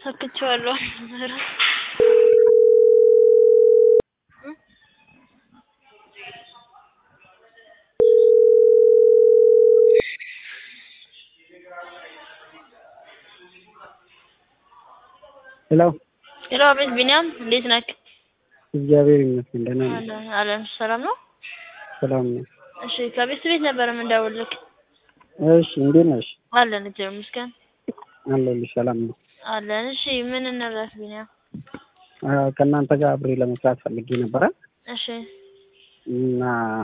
ሰክቼዋለሁ። ሄሎ ሄሎ፣ አቤት ቢኒያም፣ እንዴት ነህ? እግዚአብሔር ይመስገን ደህና ነኝ። አለን አለን፣ ሰላም ነው? ሰላም ነው። እሺ፣ ከቤት ቤት ነበር የምንደውልልህ። እሺ እንዴት ነሽ? አለን፣ እግዚአብሔር ይመስገን አለሁልሽ። ሰላም ነው። አለን። እሺ፣ ምን እንርዳህ ቢኒያም? አ፣ ከእናንተ ጋር አብሬ ለመስራት ፈልጌ ነበረ እሺ፣ እና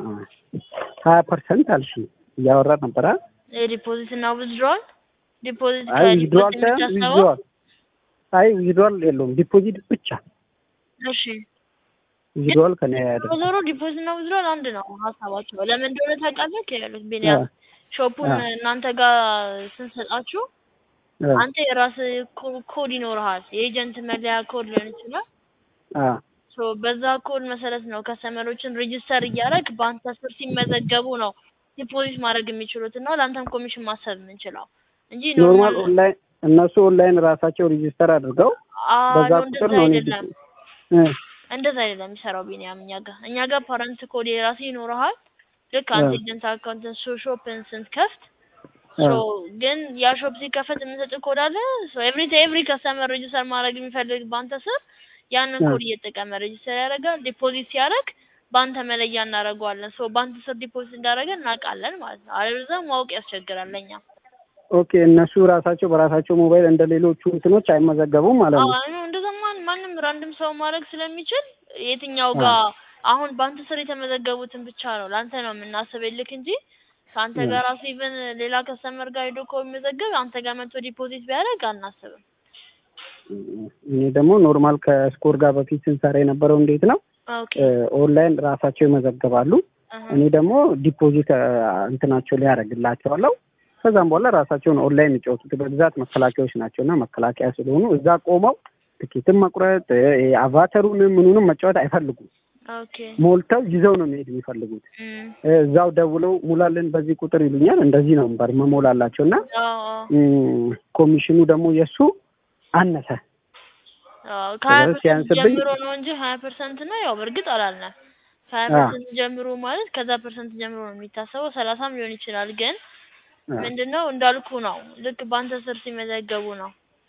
ሀያ ፐርሰንት አልሽ እያወራ ነበረ። የዲፖዚት እና ዊዝድሮዋል ዲፖዚት አይ ዊዝድሮዋል ከዲፖዚት ሳይሆን የምታስበው? ዊዝድሮዋል አይ ዊዝድሮዋል የለውም ዲፖዚት ብቻ። እሺ ዊዝድሮዋል ከኔ አይደለም። ዞሮ ዲፖዚት እና ዊዝድሮዋል አንድ ነው ሀሳባቸው። ለምን እንደሆነ ታውቃለህ? ያሉት ቢኒያም አ፣ ሾፑን አ። እናንተ ጋር ስንሰጣችሁ አ፣ አንተ የራስህ ኮ- ኮድ ይኖርሃል። የኤጀንት መለያ ኮድ ሊሆን ይችላል። አ፣ ሶ በዛ ኮድ መሰረት ነው ከስተመሮችን ሬጂስተር እያደረግ በአንተ ስር ሲመዘገቡ ነው ዲፖዚት ማድረግ የሚችሉት እና ለአንተም ኮሚሽን ማሰብ የምንችለው እንጂ ኖርማል ኖርማል ኦንላይን እነሱ ኦንላይን ራሳቸው ሬጂስተር አድርገው በዛ ነው ቁጥር እንደዛ ነው እኔ አይደለም። እ፣ እንደዛ አይደለም የሚሰራው ቢኒያም። እኛ ጋር እኛ ጋር ፓረንት ኮድ የራሱ ይኖርሃል። ልክ አንተ አ፣ ኤጀንት አካውንትን ሾፕን ስትከፍት አ፣ ሶ ግን ያ ሾፕ ሲከፈት የምንሰጥ ኮድ አለ። ሶ ኤቭሪ ኤቭሪ ከስተመር ሬጂስተር ማድረግ የሚፈልግ በአንተ ስር ያንን አ። ኮድ እየተጠቀመ ሬጂስተር ያደርጋል። ዲፖዚት ሲያደርግ በአንተ መለያ እናደርገዋለን። ሶ በአንተ ስር ዲፖዚት እንዳደረገ እናውቃለን ማለት ነው። አለበለዚያ ማወቅ ያስቸግራል ለኛ። ኦኬ እነሱ ራሳቸው በራሳቸው ሞባይል እንደ ሌሎቹ እንትኖች አይመዘገቡም ማለት አዎ ነው። አይ እንደዛ ማን ማንም ራንድም ሰው ማድረግ ስለሚችል የትኛው አ፣ ጋር አሁን በአንተ ስር የተመዘገቡትን ብቻ ነው ለአንተ ነው የምናስብልክ እንጂ ከአንተ አ። ጋር ራሱ ኢቨን ሌላ ከስተመር ጋር ሄዶ እኮ የሚመዘገብ አንተ ጋር መጥቶ ዲፖዚት ቢያደርግ አናስብም። እኔ ደግሞ ኖርማል ከስኮር ጋር በፊት ስንሰራ የነበረው እንዴት ነው ኦኬ ኦንላይን ራሳቸው ይመዘገባሉ። አሀ እኔ ደግሞ ዲፖዚት አ፣ እንትናቸው ላይ ያደርግላቸዋለሁ። ከዛም በኋላ ራሳቸውን ኦንላይን የሚጫወቱት በብዛት መከላከያዎች ናቸው እና መከላከያ ስለሆኑ እዛ ቆመው ትኬትን መቁረጥ እ፣ አቫተሩንም ምኑንም መጫወት አይፈልጉም። ኦኬ ሞልተው ይዘው ነው መሄድ የሚፈልጉት። እም እ፣ እዛው ደውለው ሙላልን በዚህ ቁጥር ይሉኛል። እንደዚህ ነው ነበር መሞላላቸው እና አዎ አዎ እም፣ ኮሚሽኑ ደግሞ የእሱ አነሰ አዎ ከሀያ ስለዚህ ፐርሰንት ሲያንስብኝ ጀምሮ ነው እንጂ ሀያ ፐርሰንት ነው ያው በእርግጥ አላልንም። ከሀያ አ፣ ፐርሰንት ጀምሮ ማለት ከዛ ፐርሰንት ጀምሮ ነው የሚታሰበው። ሰላሳም ሊሆን ይችላል ግን አ፣ ምንድን ነው እንዳልኩ ነው ልክ በአንተ ስር ሲመዘገቡ ነው።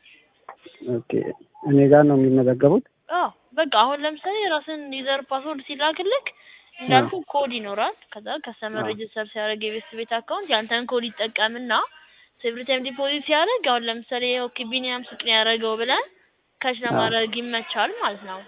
ኦኬ እኔ ጋር ነው የሚመዘገቡት። አዎ በቃ አሁን ለምሳሌ የራስን ዩዘር ፓስወርድ ሲላክልክ አ፣ እንዳልኩ ኮድ ይኖራል። ከዛ ከስተመር አ፣ ሬጅስተር ሲያደርግ የቤት ቤት አካውንት ያንተን ኮድ ይጠቀምና ኤቭሪ ታይም ዲፖዚት ሲያደርግ አሁን ለምሳሌ ኦኬ ቢኒያም ሱቅ ነው ያደረገው ብለን ካሽ አ። ለማድረግ ይመቻል ማለት ነው።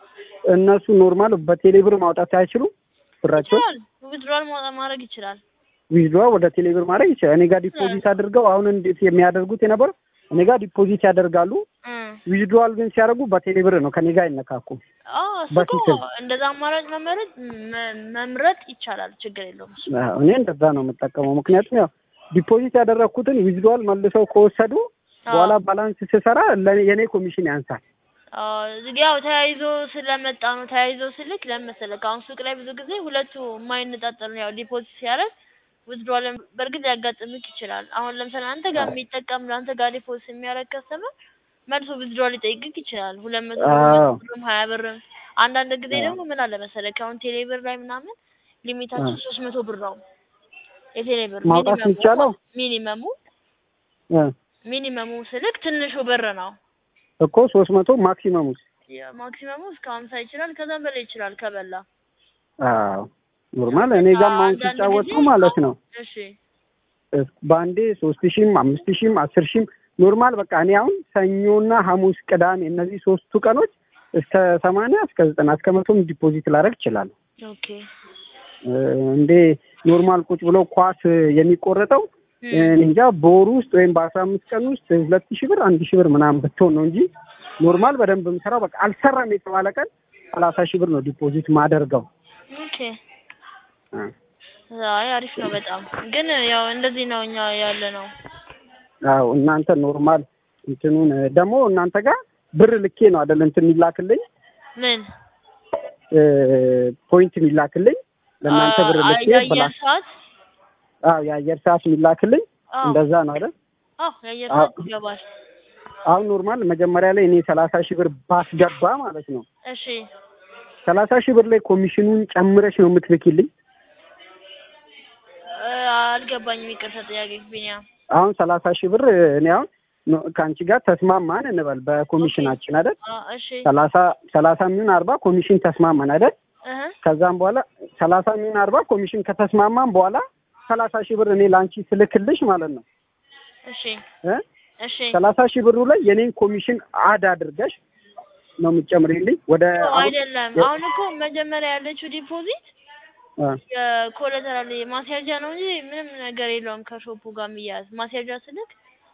እነሱ ኖርማል በቴሌብር ማውጣት አይችሉም ብራቸውን ይችላል ዊዝድሮዋል ማድረግ ይችላል ዊዝድዋ ወደ ቴሌብር ማድረግ ይችላል። እኔ ጋር ይችላል። ዲፖዚት አድርገው አሁን እንዴት የሚያደርጉት የነበረው እኔ ጋር ዲፖዚት ያደርጋሉ። እ ዊዝድዋል ግን ሲያደርጉ በቴሌብር ነው፣ ከኔ ጋር አይነካኩም። አዎ እሱ እኮ በፊትም እንደዛ አማራጭ መመረጥ መ- መምረጥ ይቻላል። ችግር የለውም እሱ። አዎ፣ እኔ እንደዛ ነው የምጠቀመው። ምክንያቱም ያው ዲፖዚት ያደረግኩትን ዊዝድዋል መልሰው ከወሰዱ አዎ በኋላ ባላንስ ስሰራ ለኔ- የኔ ኮሚሽን ያንሳል። አዎ እዚህ ያው ተያይዞ ስለመጣ ነው። ተያይዞ ስልክ ለምን መሰለህ አሁን ሱቅ ላይ ብዙ ጊዜ ሁለቱ የማይነጣጠሉ ነው። ያው ዲፖዚት ሲያደርግ ዊዝድሮዋል በእርግጥ ሊያጋጥምክ ይችላል። አሁን ለምሳሌ አንተ ጋር የሚጠቀም ለአንተ ጋር ዲፖዚት የሚያደርግ ከስተመር መልሶ ዊዝድሮዋል ሊጠይቅክ ይችላል። ሁለት መቶ ብር፣ አዎ መቶ ብርም ሀያ ብርም። አንዳንድ ጊዜ አዎ ደግሞ ምን አለ መሰለህ አሁን ቴሌ ብር ላይ ምናምን አዎ። ሊሚታችን ሶስት መቶ ብር ነው የቴሌ ብር ማውጣት ሚኒመሙ የሚቻለው ሚኒመሙ እ፣ ሚኒመሙ ስልክ ትንሹ ብር ነው። እኮ ሶስት መቶ ማክሲመሙ ማክሲመሙ እስከ ሀምሳ ይችላል ከዛም በላይ ይችላል ከበላ አዎ ኖርማል ያው እኔ በቃ ጋር ማን አንዳንድ ሲጫወቱ ጊዜ ማለት ነው እሺ እ፣ በአንዴ ሶስት ሺህም አምስት ሺህም አስር ሺህም ኖርማል በቃ እኔ አሁን ሰኞና ሐሙስ ቅዳሜ እነዚህ ሶስቱ ቀኖች እስከ ሰማንያ እስከ ዘጠና እስከ መቶም ዲፖዚት ላደርግ እችላለሁ። ኦኬ እ፣ እንዴ ኖርማል ቁጭ ብሎ ኳስ የሚቆረጠው እ፣ እም እኔ እንጃ በወሩ ውስጥ ወይም በአስራ አምስት ቀን ውስጥ ሁለት ሺህ ብር አንድ ሺህ ብር ምናምን ብትሆን ነው እንጂ ኖርማል በደንብ የምሰራው በቃ አልሰራም የተባለ ቀን ሰላሳ ሺህ ብር ነው ዲፖዚት ማደርገው። ኦኬ እ፣ አይ አሪፍ ነው በጣም ግን ያው እንደዚህ ነው እኛ ያለ ነው አዎ እናንተ ኖርማል እንትኑን እ፣ ደግሞ እናንተ ጋር ብር ልኬ ነው አይደል እንትን የሚላክልኝ ምን እ፣ ፖይንት የሚላክልኝ ለእናንተ ብር ልኬ የአየር ብላ ሰዓት አዎ የአየር ሰዓት የሚላክልኝ አዎ እንደዛ ነው አይደል? አዎ የአየር አዎ ሰዓት ይገባል አሁን ኖርማል መጀመሪያ ላይ እኔ ሰላሳ ሺህ ብር ባስገባ ማለት ነው እሺ ሰላሳ ሺህ ብር ላይ ኮሚሽኑን ጨምረሽ ነው የምትልኪልኝ? እ፣ አልገባኝም። ይቅርታ ጥያቄ ቢኒያም። አሁን ሰላሳ ሺህ ብር እኔ አሁን ኖ- ከአንቺ ጋር ተስማማን እንበል በኮሚሽናችን አይደል? አ፣ እሺ ሰላሳ ሰላሳ የሚሆን አርባ ኮሚሽን ተስማማን አይደል? እህ ከዛም በኋላ ሰላሳ የሚሆን አርባ ኮሚሽን ከተስማማን በኋላ ሰላሳ ሺህ ብር እኔ ለአንቺ ስልክልሽ ማለት ነው እሺ እ እሺ ሰላሳ ሺህ ብሩ ላይ የኔን ኮሚሽን አድ አድርገሽ ነው የምትጨምሪልኝ ወደ ኦ፣ አሁን- አይደለም። አሁን እኮ መጀመሪያ ያለችው ዲፖዚት አ፣ የኮላተራል ማስያዣ ነው እንጂ ምንም ነገር የለውም ከሾፑ ጋር የሚያያዝ ማስያዣ ስልክ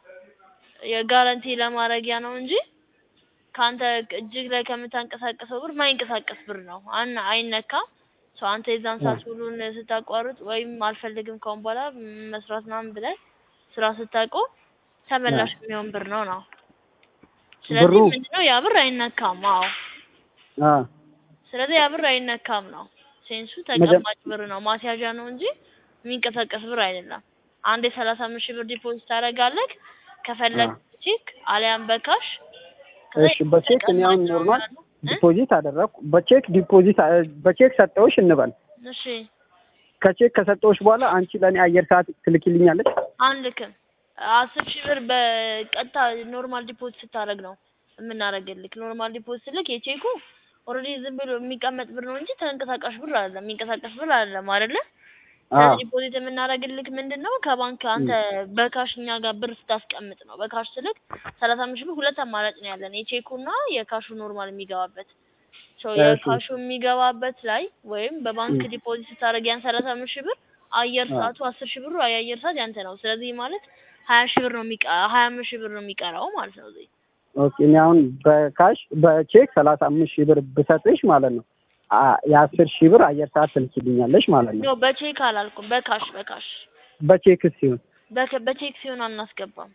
የጋራንቲ ለማድረጊያ ነው እንጂ ከአንተ እጅግ ላይ ከምታንቀሳቀሰው ብር ማይንቀሳቀስ ብር ነው። አና አይነካም። ሰው አንተ የዛን ሰዓት ሁሉን ስታቋርጥ ወይም አልፈልግም ከአሁን በኋላ መስራት ምናምን ብለህ ስራ ስታቆም ተመላሽ የሚሆን ብር ነው ነው። ስለዚህ ብሩ- ምንድነው ያ ብር አይነካም። አዎ አ፣ ስለዚህ ያ ብር አይነካም ነው ሴንሱ። ተቀማጭ ብር ነው ማስያዣ ነው እንጂ የሚንቀሳቀስ ብር አይደለም። አንድ የሰላሳ አምስት ሺህ ብር ዲፖዚት ታደርጋለህ ከፈለግ አ። ቼክ አሊያም በካሽ ከዛ እሺ በቼክ እኔ አሁን ተቀማጭ ነው ኖርማል ማለት ነው። እ? ዲፖዚት አደረግኩ። በቼክ ዲፖዚት አ- በቼክ ሰጠውሽ እንበል። እሺ ከቼክ ከሰጠውሽ በኋላ አንቺ ለእኔ አየር ሰዓት ትልኪልኛለች? አንልክም። አስር ሺህ ብር በቀጥታ ኖርማል ዲፖዚት ስታደርግ ነው የምናደርግልክ። ኖርማል ዲፖዚት ስልክ የቼኩ ኦልሬዲ ዝም ብሎ የሚቀመጥ ብር ነው እንጂ ተንቀሳቃሽ ብር አይደለም፣ የሚንቀሳቀስ ብር አይደለም አይደለ? አዎ ስለዚህ ዲፖዚት የምናደርግልክ ምንድን ነው ከባንክ አንተ በካሽ እኛ ጋር ብር ስታስቀምጥ ነው። በካሽ ስልክ ሰላሳ አምስት ሺህ ብር ሁለት አማራጭ ነው ያለን የቼኩና የካሹ ኖርማል የሚገባበት ሶ እሺ። የካሹ የሚገባበት ላይ ወይም በባንክ ም። ዲፖዚት ስታደርግ ያን ሰላሳ አምስት ሺህ ብር አየር አዎ። ሰዓቱ አስር ሺህ ብሩ የአየር ሰዓት ያንተ ነው። ስለዚህ ማለት ሀያ ሺህ ብር ነው የሚቀ ሀያ አምስት ሺህ ብር ነው የሚቀረው ማለት ነው። እዚህ ኦኬ። እኔ አሁን በካሽ በቼክ ሰላሳ አምስት ሺህ ብር ብሰጥሽ ማለት ነው አ- የአስር ሺህ ብር አየር ሰዓት ትልኪልኛለሽ ማለት ነው። ኖ በቼክ አላልኩም፣ በካሽ በካሽ በቼክስ ሲሆን በከ- በቼክ ሲሆን አናስገባም።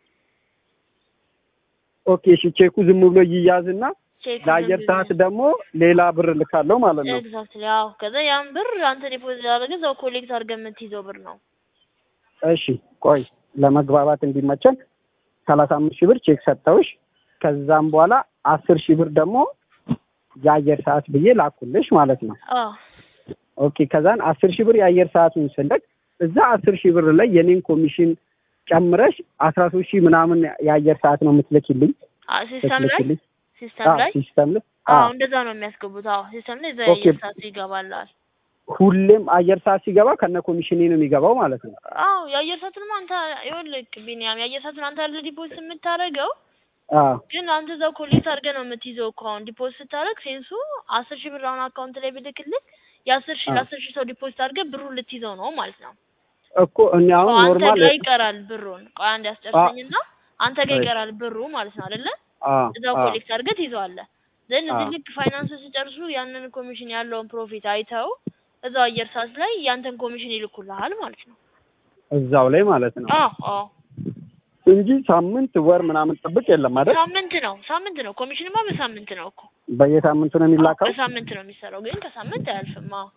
ኦኬ። እሺ ቼኩ ዝም ብሎ ይያዝና ቼክ ለአየር ሰዓት ደግሞ ሌላ ብር ልካለሁ ማለት ነው። ኤግዛክትሊ አዎ። ከዛ ያን ብር አንተ ዲፖዚት ያደረገ እዛው ኮሌክት አድርገህ የምትይዘው ብር ነው። እሺ ቆይ ለመግባባት እንዲመቸን ሰላሳ አምስት ሺህ ብር ቼክ ሰጠውሽ። ከዛም በኋላ አስር ሺህ ብር ደግሞ የአየር ሰዓት ብዬ ላኩልሽ ማለት ነው። አዎ ኦኬ ከዛን አስር ሺህ ብር የአየር ሰዓቱን ስልክ እዛ አስር ሺህ ብር ላይ የኔን ኮሚሽን ጨምረሽ አስራ ሶስት ሺህ ምናምን የአየር ሰዓት ነው የምትልኪልኝ አ- ሲስተም ላይ ትልኪልኝ ሲስተም ላይ ሲስተም ላይ አዎ አዎ። እንደዛ ነው የሚያስገቡት። አዎ ሲስተም ላይ እዛ ኦኬ። የአየር ሰዓቱ ይገባላል። ሁሌም አየር ሰዓት ሲገባ ከነ ኮሚሽኔ ነው የሚገባው ማለት ነው። አዎ የአየር ሰዓቱንማ አንተ ይኸውልህ ቢኒያም የአየር ሰዓቱን አንተ አይደል ዲፖዚት የምታደርገው አዎ ግን አንተ እዛው ኮሌክት አድርገህ ነው የምትይዘው እኮ አሁን ዲፖዚት ስታደርግ ሴንሱ አስር ሺህ ብር አሁን አካውንት ላይ ብልክልህ የአስር ሺህ አዎ። ለአስር ሺህ ሰው ዲፖዚት አድርገህ ብሩን ልትይዘው ነው ማለት ነው። እኮ እኔ አሁን አንተ ኖርማል ጋር ይቀራል ብሩን። ቆይ አንድ ያስጨርሰኝና አንተ ጋር እሺ። ይቀራል ብሩ ማለት ነው አይደለ? አዎ እዛው አዎ ኮሌክት አድርገህ ትይዘዋለህ። ዘን እዚህ አዎ። ልክ ፋይናንስ ሲጨርሱ ያንን ኮሚሽን ያለውን ፕሮፊት አይተው እዛው አየር ሰዓት ላይ ያንተን ኮሚሽን ይልኩልሃል ማለት ነው። እዛው ላይ ማለት ነው አዎ አዎ እንጂ ሳምንት ወር ምናምን ጥብቅ የለም አይደል? ሳምንት ነው ሳምንት ነው ኮሚሽንማ በሳምንት ነው እኮ በየሳምንቱ ነው የሚላከው። በሳምንት ነው የሚሰራው፣ ግን ከሳምንት አያልፍም። አዎ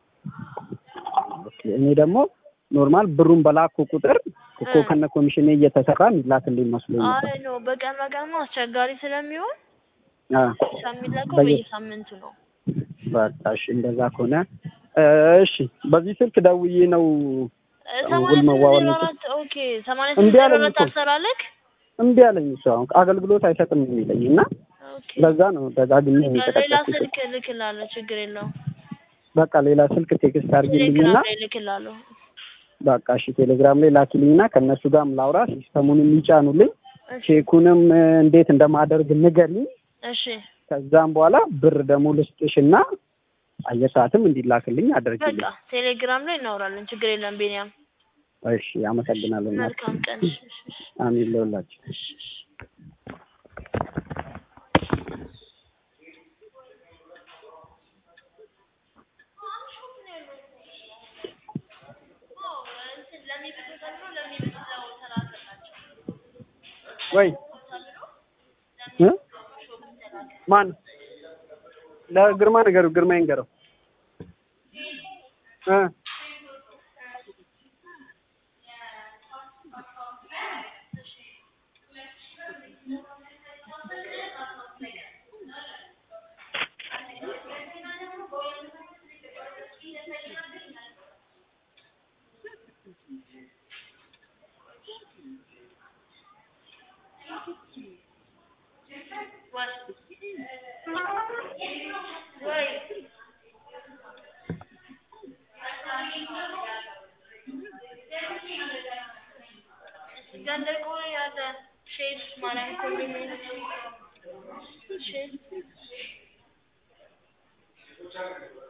ኦኬ፣ እኔ ደግሞ ኖርማል ብሩን በላኩ ቁጥር እኮ እ። ከነ ኮሚሽኔ እየተሰራ የሚላክልኝ መስሎኝ ነበር። አይ ነው በቀን በቀንማ አስቸጋሪ ስለሚሆን አ የሚላከው በየ- በየሳምንቱ ነው። በቃ እሺ፣ እንደዛ ከሆነ እ፣ እሺ፣ በዚህ ስልክ ደውዬ ነው እ፣ ውል ሰማንያ ስምንት መዋዋል ዜሮ ነው። አራት ኦኬ ሰማንያ እምቢ ስምንት ዜሮ አለኝ አራት እኮ። አልሰራለክ እምቢ አለኝ። እሱ አሁን አገልግሎት አይሰጥም የሚለኝ እና ኦኬ ለዛ ነው ደጋግሜ ሌላ የተጠቀምኩት። ስልክ እልክልሃለሁ፣ ችግር የለውም። በቃ ሌላ ስልክ ቴክስት አድርጊልኝና ቴሌግራም ላይ እልክልሃለሁ። በቃ እሺ፣ ቴሌግራም ላይ ላኪልኝና ከእነሱ ጋርም ላውራ፣ ሲስተሙንም ይጫኑልኝ፣ እሺ ቼኩንም እ፣ እንዴት እንደማደርግ ንገሪኝ። እሺ ከዛም በኋላ ብር ደግሞ ልስጥሽና አየር ሰዓትም እንዲላክልኝ አድርግልኝ። በቃ ቴሌግራም ላይ እናወራለን፣ ችግር የለም። ቤኒያም እሺ፣ አመሰግናለሁ። እናት። መልካም ቀን። እሺ እሺ እሺ አሜን ለሁላችሁ። እሺ እሺ ወይ እ? ማን ለግርማ ነገሩ ግርማ ይንገረው እ ገንደቆ ያለ ሼፍ ማርያም ኮንዶሚኒየም ሼፍ